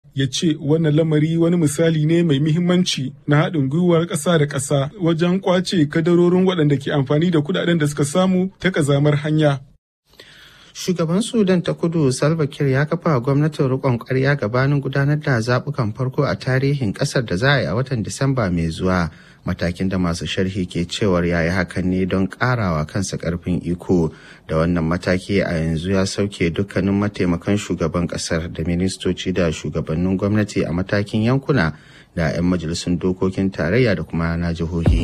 ya ce wannan lamari wani misali ne mai muhimmanci na haɗin gwiwar ƙasa da ƙasa wajen ƙwace kadarorin waɗanda ke amfani da kuɗaɗen da suka samu ta ƙazamar hanya. Shugaban Sudan ta kudu Salva Kiir ya kafa gwamnatin riƙon ƙwarya gabanin gudanar da zaɓukan farko a tarihin ƙasar da za a yi a watan Disamba mai zuwa. Matakin da masu sharhi ke cewar ya yi hakan ne don ƙarawa kansa ƙarfin iko da wannan mataki a yanzu ya sauke dukkanin mataimakan shugaban ƙasar da ministoci da shugabannin gwamnati a matakin yankuna da 'yan majalisun dokokin tarayya da kuma na jihohi.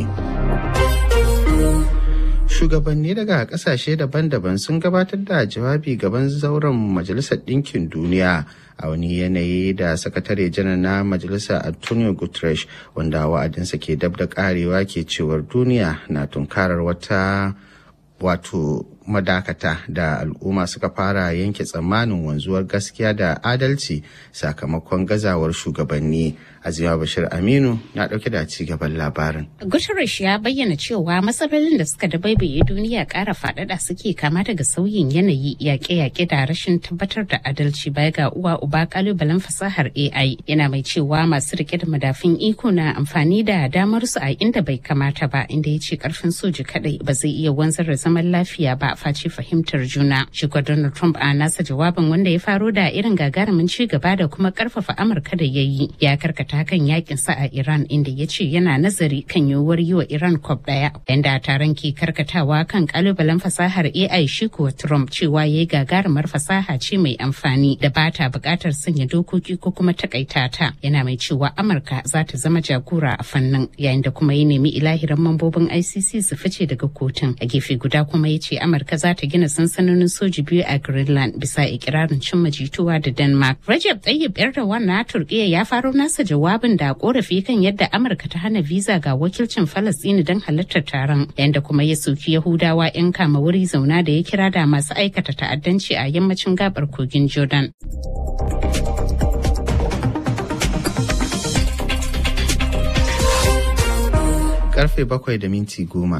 shugabanni daga kasashe daban-daban sun gabatar da jawabi gaban zauren majalisar ɗinkin duniya a wani yanayi da sakatare janar na majalisa antonio guterres wanda wa'adinsa ke dab da karewa ke cewar duniya na tunkarar wata wato madakata da al'umma suka fara yanke tsammanin wanzuwar gaskiya da adalci sakamakon gazawar shugabanni azima bashir aminu na dauke da ci gaban labarin guterres ya bayyana cewa matsalolin da suka dabaibaye duniya kara faɗaɗa suke kama daga sauyin yanayi yaƙe-yaƙe da rashin tabbatar da adalci baya ga uwa uba kalubalen fasahar ai yana mai cewa masu rike da madafin iko na amfani da damar su a inda bai kamata ba inda ya ce karfin soji kadai ba zai iya wanzar da zaman lafiya ba face fahimtar juna. Shugaba Donald Trump a nasa jawabin wanda ya faro da irin gagarumin ci gaba da kuma karfafa Amurka da ya yi ya karkata kan yakin sa a Iran inda ya ce yana nazari kan yiwuwar yi wa Iran kwab daya. Yanda taron ke karkatawa kan kalubalen fasahar AI shi kuwa Trump cewa ya yi gagarumar fasaha ce mai amfani da ba ta bukatar sanya dokoki ko kuma takaita ta. Yana mai cewa Amurka za ta zama jagora a fannin yayin da kuma ya nemi ilahirin mambobin ICC su fice daga kotun. A gefe guda kuma ya ce Amurka za ta gina sansanonin soji biyu a Greenland bisa ikirarin cimma jituwa da Denmark. Recep Tayyip Erdogan na Turkiyya ya faro nasa jawabin da korafi kan yadda Amurka ta hana visa ga wakilcin Falastini don halartar taron, yanda kuma ya soki Yahudawa 'yan kama wuri zauna da ya kira da masu aikata ta'addanci a yammacin gabar kogin Jordan. Karfe bakwai da minti goma.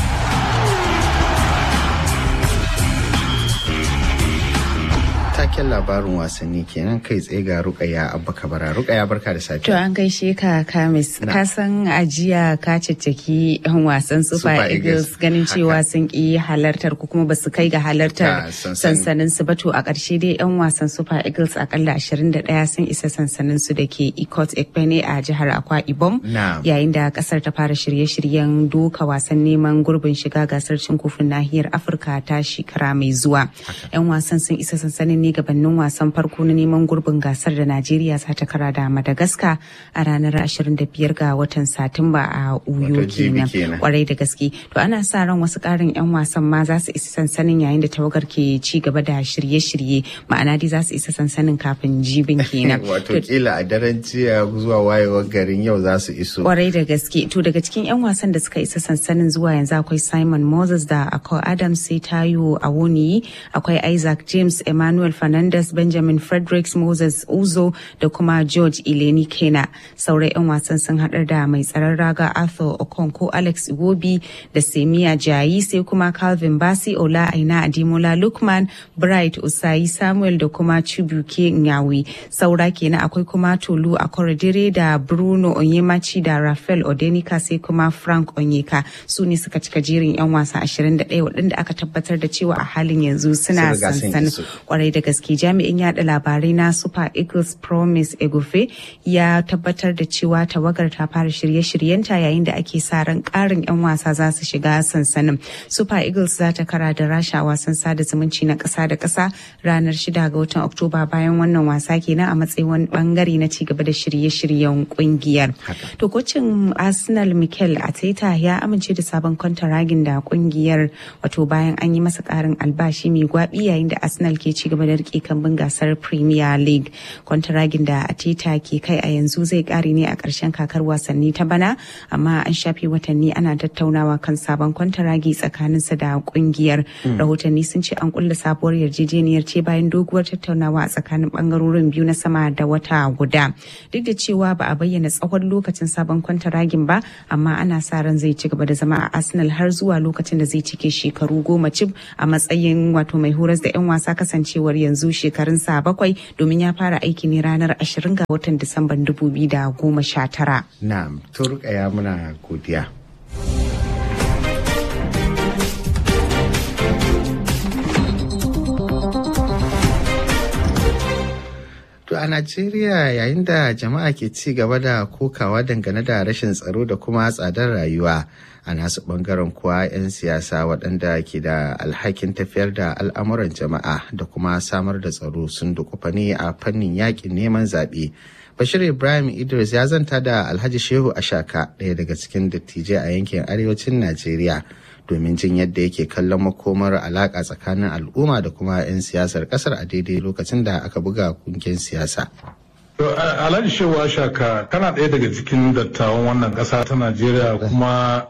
taken labarin wasanni kenan kai tsaye ga rukaya abba kabara rukaya barka da safiya to an gaishe ka kamis ka san ajiya ka cicciki yan wasan super eagles ganin cewa sun ki halartar ko kuma basu kai ga halartar sansanin su ba to a ƙarshe dai yan wasan super eagles akalla 21 sun isa sansanin su da ke ikot ekpene a jihar akwa ibom yayin da kasar ta fara shirye-shiryen doka wasan neman gurbin shiga gasar cin kofin nahiyar afirka ta shekara mai zuwa yan wasan sun isa sansanin ne gabanin wasan farko na neman gurbin gasar da Najeriya za ta kara da Madagascar a ranar 25 ga watan Satumba a Uyo kenan. Kwarai da gaske. To ana sa ran wasu karin 'yan wasan ma za su isa sansanin yayin da tawagar ke ci gaba da shirye-shirye ma'ana dai za su isa sansanin kafin jibin kenan. Wato kila a daren jiya zuwa wayewar garin yau za su iso. Kwarai da gaske. To daga cikin 'yan wasan da suka isa sansanin zuwa yanzu akwai Simon Moses da Akko Adams sai Tayo Awoniyi akwai Isaac James Emmanuel Fernandez, Benjamin Fredericks, Moses Uzo da kuma George Ileni Kena. Sauran 'yan wasan sun haɗar da mai tsaron raga Arthur Okonko, Alex Iwobi da Semiya Jayi sai kuma Calvin Basi, Ola Aina Adimola Lukman, Bright Usayi Samuel da kuma Chibuke Nyawi. Saura kenan akwai kuma Tolu Akorodire da Bruno Onyemachi da Rafael Odenika sai kuma Frank Onyeka. Su ne suka cika jerin 'yan wasa 21 waɗanda aka tabbatar da cewa a halin yanzu suna sansanin kwarai da gaske jami'in yada labarai na super eagles promise egufe ya tabbatar da cewa tawagar ta fara shirye-shiryenta yayin da ake sa ran karin 'yan wasa za su shiga sansanin super eagles za ta kara da rasha wasan sada zumunci na kasa da kasa ranar 6 ga watan oktoba bayan wannan wasa kenan a matsayin wani bangare na ci gaba da shirye-shiryen kungiyar to kocin arsenal mikel ateta ya amince da sabon kwantaragin da kungiyar wato bayan an yi masa karin albashi mai gwabi yayin da arsenal ke ci gaba da rike kambun gasar premier league kwantaragin da ateta ke kai a yanzu zai kare ne a ƙarshen kakar wasanni ta bana amma an shafe watanni ana tattaunawa kan sabon kwantaragi tsakaninsa da kungiyar rahotanni sun ce an kulla sabuwar yarjejeniyar ce bayan doguwar tattaunawa a tsakanin bangarorin biyu na sama da wata guda duk da cewa ba a bayyana tsawon lokacin sabon kwantaragin ba amma ana sa ran zai ci gaba da zama a arsenal har zuwa lokacin da zai cike shekaru goma cif a matsayin wato mai horas da 'yan wasa kasancewar yanzu yanzu shekarunsa bakwai domin ya fara aiki ne ranar 20 ga watan Disamban 2019. Na'am, turkaya muna godiya. To a Najeriya yayin da jama'a ke ci gaba da kokawa dangane da rashin tsaro da kuma tsadar rayuwa a nasu bangaren kuwa 'yan siyasa waɗanda ke da alhakin tafiyar da al'amuran jama'a da kuma samar da tsaro sun dukufa ne a fannin yakin neman zaɓe. Bashir Ibrahim Idris ya zanta da Alhaji Shehu Ashaka ɗaya daga cikin dattijai a yankin arewacin Najeriya domin jin yadda yake kallon makomar alaƙa tsakanin al'umma da kuma 'yan siyasar ƙasar a daidai lokacin da aka buga kungiyar siyasa. Alhaji Shehu Ashaka kana ɗaya daga cikin dattawan wannan ƙasa ta Najeriya kuma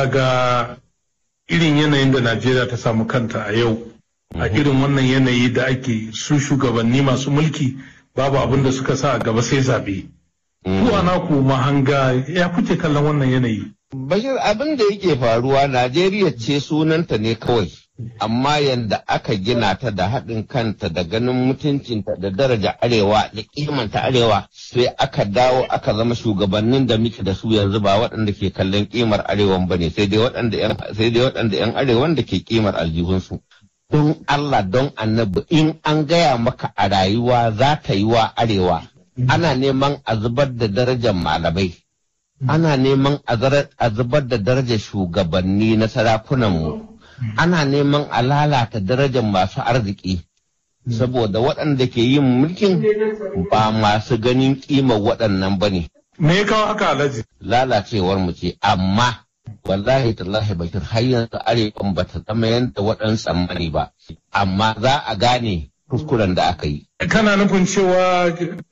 kaga irin yanayin da Najeriya ta samu kanta a yau a irin wannan yanayi da ake su shugabanni masu mulki babu abin da suka sa a gaba sai zaɓe. Kuwa na ku mahanga ya kuke kallon wannan yanayi. Bashir abin da yake faruwa Najeriya ce sunanta ne kawai, amma yanda aka gina ta da haɗin kanta da ganin mutuncinta da daraja arewa da kimanta arewa sai aka dawo aka zama shugabannin da muke da su yanzu ba waɗanda ke kallon kimar arewan ba ne sai dai waɗanda 'yan arewan da ke kimar aljihunsu. Don Allah don annabi in an gaya maka a rayuwa za ta yi wa arewa ana neman a zubar da darajar malamai. ana neman a zubar da darajar shugabanni na sarakunanmu ana neman a lalata darajar masu arziki saboda waɗanda ke yin mulkin ba masu ganin ƙimar waɗannan ba ne. Me ya kawo haka alhaji? Lalacewar mu ce amma wallahi tallahi bakir har yanzu arewan ba ta zama yadda waɗansu tsammani ba amma za a gane kuskuren da aka yi. Kana nufin cewa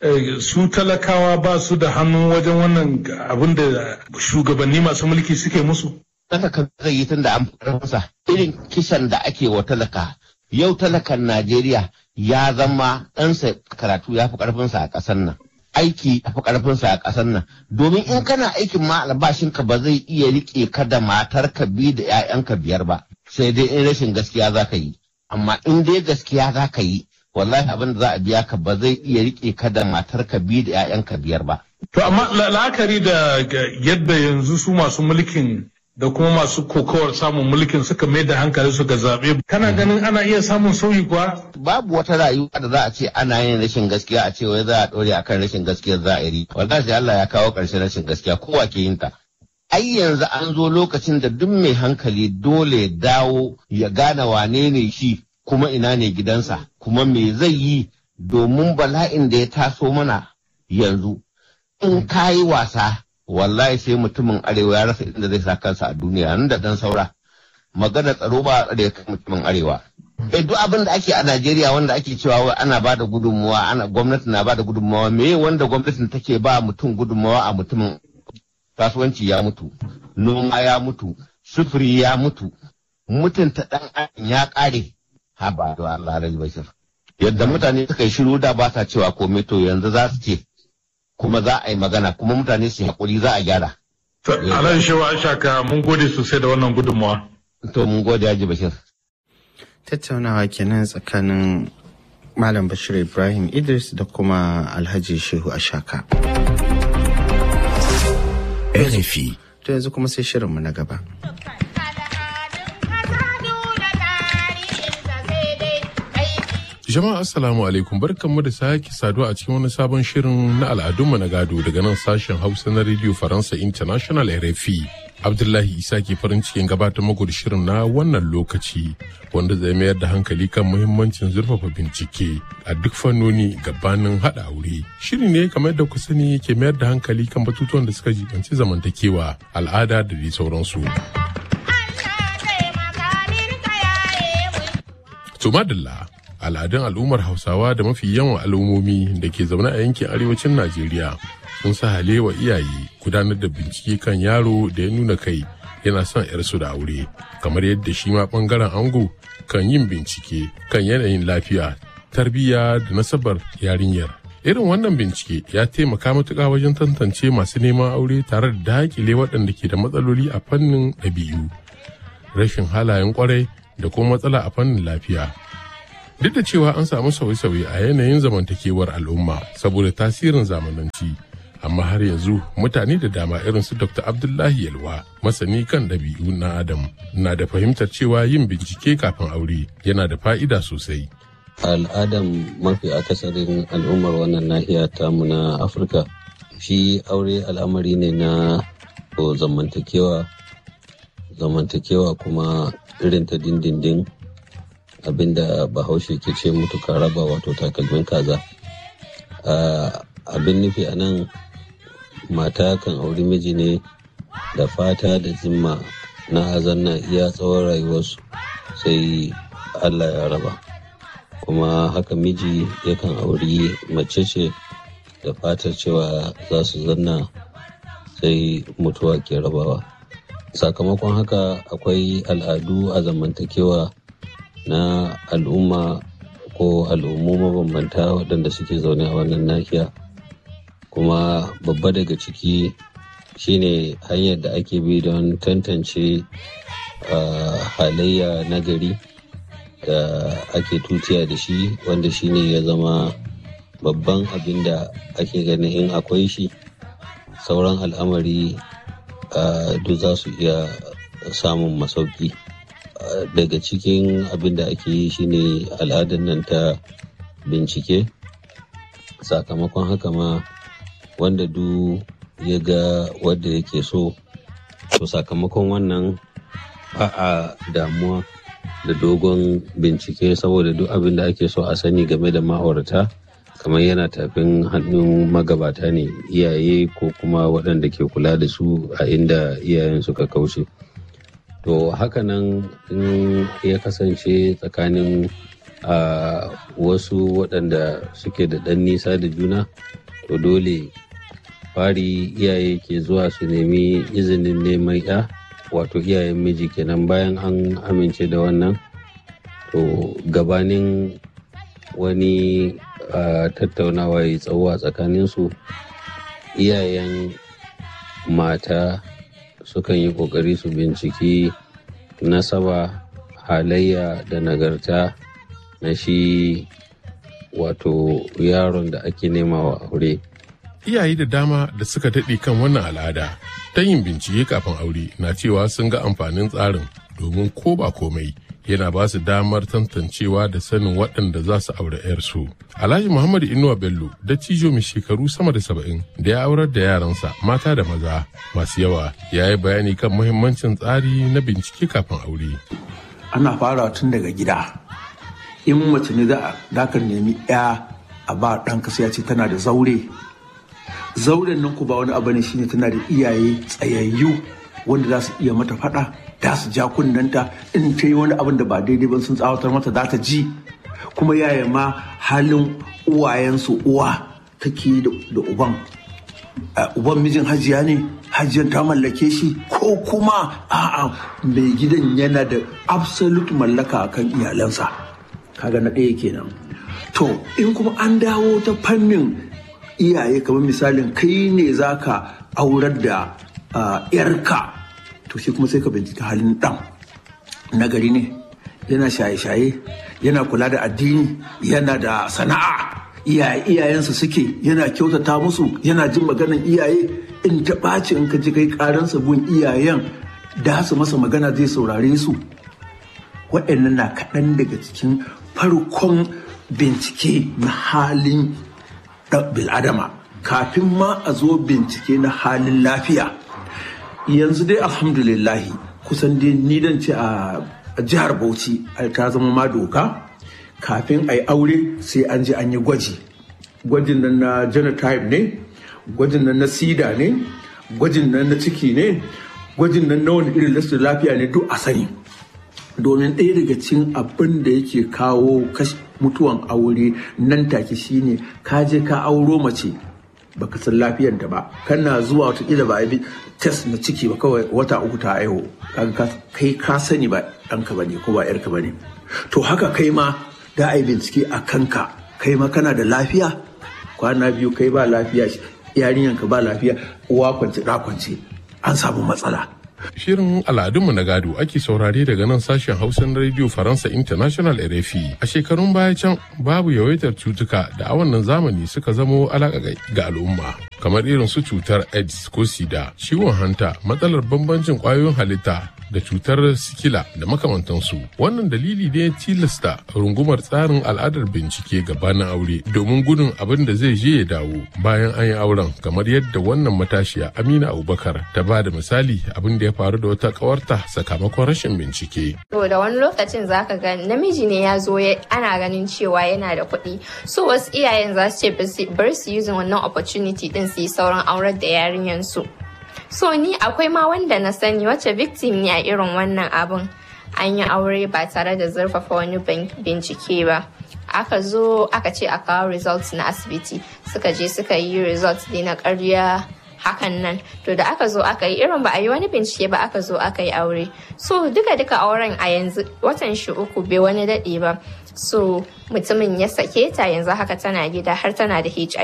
su talakawa ba su da hannu wajen wannan abin da shugabanni masu mulki suke musu? Talaka zai yi tun da an karfinsa irin kisan da ake wa talaka. Yau talakan Najeriya ya zama ɗansa karatu ya fi ƙarfinsa a ƙasar nan. Aiki ya fi ƙarfinsa a ƙasar nan. Domin in kana aikin ma albashinka ba zai iya riƙe ka da matarka biyu da 'ya'yanka biyar ba. Sai dai in rashin gaskiya za ka yi. amma in dai gaskiya za ka yi wallahi abin da za a biya ka ba zai iya rike ka da matarka biyu da 'ya'yanka biyar ba. To amma la'akari da yadda yanzu su masu mulkin da kuma masu kokawar samun mulkin suka mai da hankali su ga zaɓe kana ganin ana iya samun sauyi kuwa? Babu wata rayuwa da za a ce ana yin rashin gaskiya a ce wai za a ɗore akan rashin gaskiya za a yi. Wallahi Allah ya kawo ƙarshen rashin gaskiya kowa ke yin ta. ai yanzu an zo lokacin da duk mai hankali dole dawo ya gane wane ne shi kuma ina ne gidansa kuma me zai yi domin bala'in da ya taso mana yanzu in ka yi wasa wallahi sai mutumin arewa ya rasa inda zai sa kansa a duniya nan da dan saura magana tsaro ba a tsare mutumin arewa eh duk abin da ake a Najeriya wanda ake cewa ana ba da gudunmuwa ana gwamnati na ba da gudunmuwa me wanda gwamnatin take ba mutum gudunmuwa a mutumin kasuwanci ya mutu, noma ya mutu, sufuri ya mutu, mutunta ɗan adam ya ƙare, ha ba da Allah rai bashir. Yadda mutane suka yi shiru da ba sa cewa komai to yanzu za su ce, kuma za a yi magana, kuma mutane su haƙuri za a gyara. Alan shewa shaka mun gode sosai da wannan gudunmawa. To mun gode Haji Bashir. Tattaunawa kenan tsakanin Malam Bashir Ibrahim Idris da kuma Alhaji Shehu Ashaka. RFI. To yanzu kuma sai shirinmu na gaba. Jama'a Assalamu alaikum barkanmu da sake saduwa a cikin wani sabon shirin na al'adunmu na gado daga nan sashen Hausa na Radio Faransa International RFI. Abdullahi Isa ke farin cikin gabatar muku da shirin na wannan lokaci wanda zai mayar da hankali kan muhimmancin zurfafa bincike a duk fannoni gabanin haɗa aure. Shiri ne kamar yadda ku sani ke mayar da hankali kan batutuwan da suka jibanci zamantakewa, al'ada da dai sauransu. To madalla al'adun al'ummar Hausawa da mafi yawan al'ummomi da ke zaune a yankin arewacin Najeriya sun sa halewa iyaye gudanar da bincike kan yaro da ya nuna kai yana son 'yarsu da aure kamar yadda shi ma bangaren ango kan yin bincike kan yanayin lafiya tarbiyya da nasabar yarinyar irin wannan bincike ya taimaka matuƙa wajen tantance masu neman aure tare da daƙile waɗanda ke da matsaloli a fannin ɗabi'u rashin halayen ƙwarai da kuma matsala a fannin lafiya duk da cewa an samu sauye-sauye a yanayin zamantakewar al'umma saboda tasirin zamananci amma har yanzu mutane da dama irin su dr abdullahi yalwa masani kan ɗabi'u na adam na da fahimtar cewa yin bincike kafin aure yana da fa'ida sosai al'adan mafi akasarin al'ummar wannan nahiya tamu na afirka shi aure al'amari ne na zamantakewa zamantakewa kuma irin ta dindindin abinda bahaushe ke ce mutuka raba wato takalmin kaza abin nufi a nan mata kan auri miji ne da fata da zimma na azanna iya tsawon rayuwarsu sai allah ya raba kuma haka miji yakan auri mace ce da fatar cewa za su zanna sai mutuwa ke rabawa sakamakon haka akwai al'adu a zamantakewa na al'umma ko al'ummu mabambanta waɗanda suke zaune a wannan nahiya kuma babba daga ciki shine hanyar da ake bi don tantance halayya na gari da ake tutiya da shi wanda shine ya zama babban abin da ake ganin in akwai shi sauran al'amari duk za su iya samun masauki daga cikin abin da ake yi shine al'adar nan ta bincike sakamakon haka ma wanda du ya ga wadda yake so to sakamakon wannan ba a damuwa da dogon bincike saboda duk abin da ake so a sani game da ma'aurata kamar yana tafin hannun magabata ne iyaye ko kuma waɗanda ke kula da su a inda iyayen suka kauce to hakanan in ya kasance tsakanin a wasu waɗanda suke da ɗan nisa da juna to dole fari iyaye ke zuwa su nemi izinin neman ya wato iyayen miji kenan bayan an amince da wannan to gabanin wani tattaunawa ya tsawo a tsakaninsu iyayen mata sukan yi kokari su binciki nasaba halayya da nagarta na shi wato yaron da ake nema wa aure iyaye da dama da suka daɗe kan wannan al'ada ta yin bincike kafin aure na cewa sun ga amfanin tsarin domin ko ba komai yana ba su damar tantancewa da sanin waɗanda za su aure 'yarsu. Alhaji Muhammadu Inuwa Bello da cijo mai shekaru sama da saba'in da ya aurar da yaransa mata da maza masu yawa ya yi bayani kan muhimmancin tsari na bincike kafin aure. Ana fara tun daga gida. In mace ne za ka nemi 'ya a ba ɗanka sai ya ce tana da zaure. Zauren nan ku ba wani abu ne shine tana da iyaye tsayayyu wanda za su iya mata faɗa da su ja kunnanta in ta yi wani abin da ba daidai ba sun tsawatar mata za ta ji kuma yaya ma halin uwayensu uwa take da uban uban mijin hajiya ne hajiyan ta mallake shi ko kuma a'a mai gidan yana da absolute mallaka akan iyalansa kaga na ɗaya kenan to in kuma an dawo ta fannin iyaye kamar misalin kai ne zaka aurar da yarka to shi kuma sai ka bincika halin ɗan nagari ne yana shaye-shaye yana kula da addini yana da sana'a iyaye iyayensa suke yana kyautata musu yana jin maganan iyaye in ta ɓaci in ka ji kai ƙaransa gun iyayen da su masa magana zai saurare su waɗannan na kaɗan daga cikin farkon bincike na halin bil'adama kafin ma a zo bincike na halin lafiya yanzu dai alhamdulillahi kusan dai ni dan ce a jihar bauchi ta zama ma doka kafin a yi aure sai an je an yi gwaji gwajin nan na genotype ne gwajin nan na sida ne gwajin nan na ciki ne gwajin nan na wani irin lasar lafiya ne duk a sani domin ɗaya daga cikin abin da yake kawo mutuwan aure nan take shine ka je ka auro mace baka san lafiyar da ba kana zuwa watakila ba a bi test na ciki ba kawai wata uku ta aiho kai ka sani ba ɗanka ba ne ko ba yarka ba ne to haka kai ma da a yi bincike a kanka kai ma kana da lafiya kwana biyu kai ba lafiya yarinyanka ba lafiya uwa kwance ɗa kwance an samu matsala Shirin al'adunmu na gado ake saurare daga nan sashen Hausa na Radio Faransa International RFI. A shekarun baya can babu yawaitar cutuka da a wannan zamani suka zamo alaƙa ga al'umma. Kamar irin su cutar AIDS ko SIDA, ciwon hanta, matsalar bambancin ƙwayoyin halitta da cutar sikila da makamantansu. Wannan dalili ne tilasta rungumar tsarin al'adar bincike gabanin aure domin gudun abin da zai je ya dawo bayan an yi auren kamar yadda wannan matashiya Amina Abubakar ta ba da misali abin da ya faru da wata kawarta sakamakon rashin bincike. To da wani lokacin zaka ga namiji ne ya zo ana ganin cewa yana da kuɗi. So wasu iyayen za su ce bar su using wannan opportunity din su yi sauran aurar da yarinyan su. So ni akwai ma wanda na sani wacce victim ne a irin wannan abun. An yi aure ba tare da zurfafa wani bincike ba. Aka zo aka ce a kawo results na asibiti. Suka je suka yi results ne na karya hakan nan to da aka zo aka yi irin ba a yi wani bincike ba aka zo aka yi aure so duka duka auren a yanzu watan shi uku bai wani daɗe ba so mutumin ya sake ta yanzu haka tana gida har tana da hiv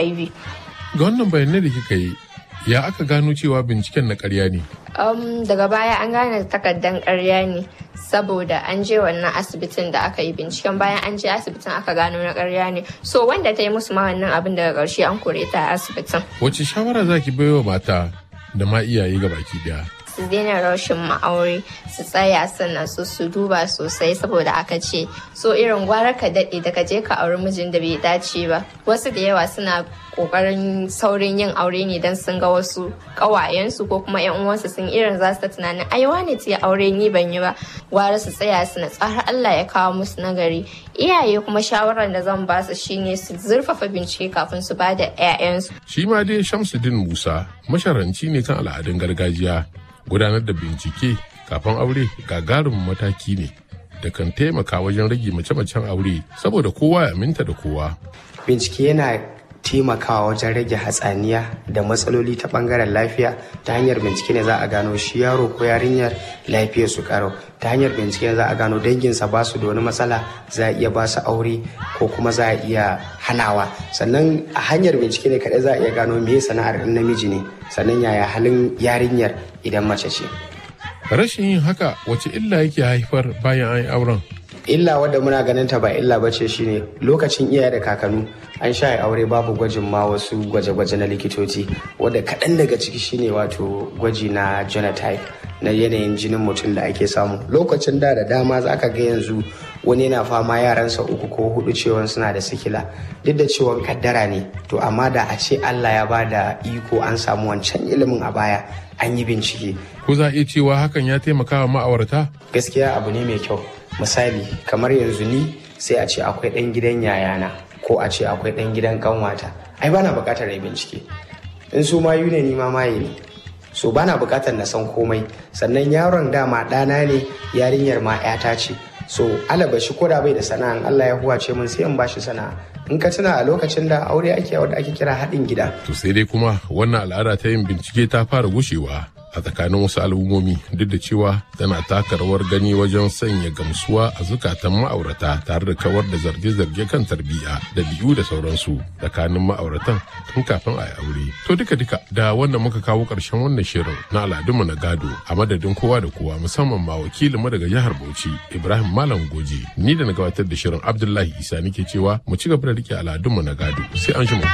ga wannan bayanai da kika yi ya aka gano cewa binciken na karya ne um, daga baya an gane takardan karya ne saboda an je wannan asibitin da aka yi binciken bayan an je asibitin aka gano na karya ne so wanda ta yi musu ma wannan abin daga ƙarshe an kore ta a asibitin wace shawara zaki baiwa mata da ma iyaye ga baki daya su daina rashin ma'aure su tsaya sannan su su duba sosai saboda aka ce so irin gwara ka daɗe da ka je ka auri mijin da bai dace ba wasu da yawa suna kokarin saurin yin aure ne don sun ga wasu ƙawayensu ko kuma yan uwansu sun irin za su ta tunanin ai wane ta aure ni ban yi ba gwara su tsaya su na tsara Allah ya kawo musu nagari iyaye kuma shawarar da zan ba su shine su zurfafa bincike kafin su ba da 'ya'yansu shi ma dai Shamsuddin Musa masharanci ne kan al'adun gargajiya gudanar da bincike kafin aure gagarumin mataki ne da kan taimaka wajen rage mace-macen aure saboda kowa ya aminta da kowa. Bincike yana taimakawa wajen rage hatsaniya da matsaloli ta bangaren lafiya ta hanyar bincike ne za a gano shi yaro ko yarinyar lafiyar su karo ta hanyar bincike za a gano danginsa ba su da wani matsala za a iya ba su aure ko kuma za a iya hanawa sannan a hanyar bincike ne kaɗai za a iya gano me sana'ar namiji ne sannan yaya halin yarinyar idan mace ce rashin yin haka wace illa yake haifar bayan an yi auren illa wadda muna ganin ta ba illa bace shine lokacin iyaye da kakanu an sha aure babu gwajin ma wasu gwaje-gwaje na likitoci wadda kaɗan daga ciki shine wato gwaji na genotype na yanayin jinin mutum da ake samu lokacin da da dama za ka ga yanzu wani yana fama yaransa uku ko hudu cewa suna da sikila duk da cewa kaddara ne to amma da a ce allah ya ba da iko an samu wancan ilimin a baya an yi bincike ko za a iya cewa hakan ya taimaka wa ma'aurata gaskiya abu ne mai kyau misali kamar yanzu ni sai a ce akwai ɗan gidan yayana ko a ce akwai ɗan gidan kanwata ai bana buƙatar rai bincike in su mayu ne ni ma maye ne so bana buƙatar na san komai sannan yaron dama ɗana ne yarinyar ma 'yata ce so alaba shi ko da bai da sana'a Allah ya huwace mun sai in bashi sana'a in ka tuna a lokacin da aure ake wanda ake kira haɗin gida to sai dai kuma wannan al'ada ta yin bincike ta fara gushewa a tsakanin wasu al'ummomi duk da cewa tana taka rawar gani wajen sanya gamsuwa a zukatan ma'aurata tare da kawar da zarge-zarge kan tarbiyya da biyu da sauransu tsakanin ma'auratan tun kafin a yi aure to duka duka da wannan muka kawo ƙarshen wannan shirin na al'adunmu na gado a madadin kowa da kowa musamman ma wakilinmu daga jihar bauchi ibrahim malam goje ni da na gabatar da shirin abdullahi isa nake cewa mu ci gaba da rike al'adunmu na gado sai an shi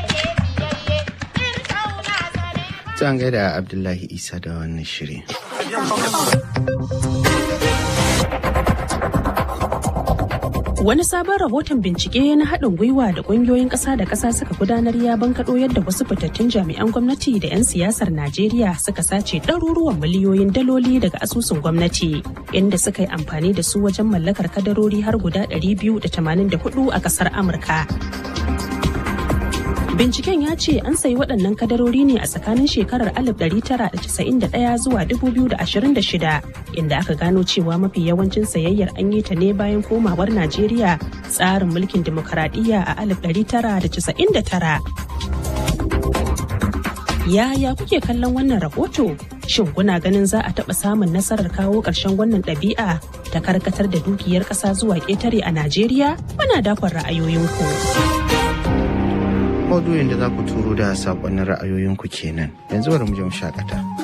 an gaida Abdullahi Isa da wannan shiri. Wani sabon rahoton bincike na haɗin gwiwa da ƙungiyoyin ƙasa da ƙasa suka gudanar ya bankaɗo yadda wasu fitattun jami'an gwamnati da 'yan siyasar Najeriya suka sace ɗaruruwan miliyoyin daloli daga asusun gwamnati, inda suka yi amfani da su wajen mallakar kadarori har guda 284 a ƙasar Amurka. Binciken ya ce an sayi waɗannan kadarori ne a tsakanin shekarar 1991 zuwa 2026 inda aka gano cewa mafi yawancin sayayyar an yi ta ne bayan komawar Najeriya tsarin mulkin demokaradiyya a 1999. Yaya kuke kallon wannan rahoto? Shin kuna ganin za a taɓa samun nasarar kawo ƙarshen wannan ɗabi'a ta karkatar da dukiyar ƙasa zuwa ƙetare a Najeriya? Muna dakon ra'ayoyinku. maudu'in da za ku turo da saƙonnin ra'ayoyinku kenan yanzu bari mu je mu shakata.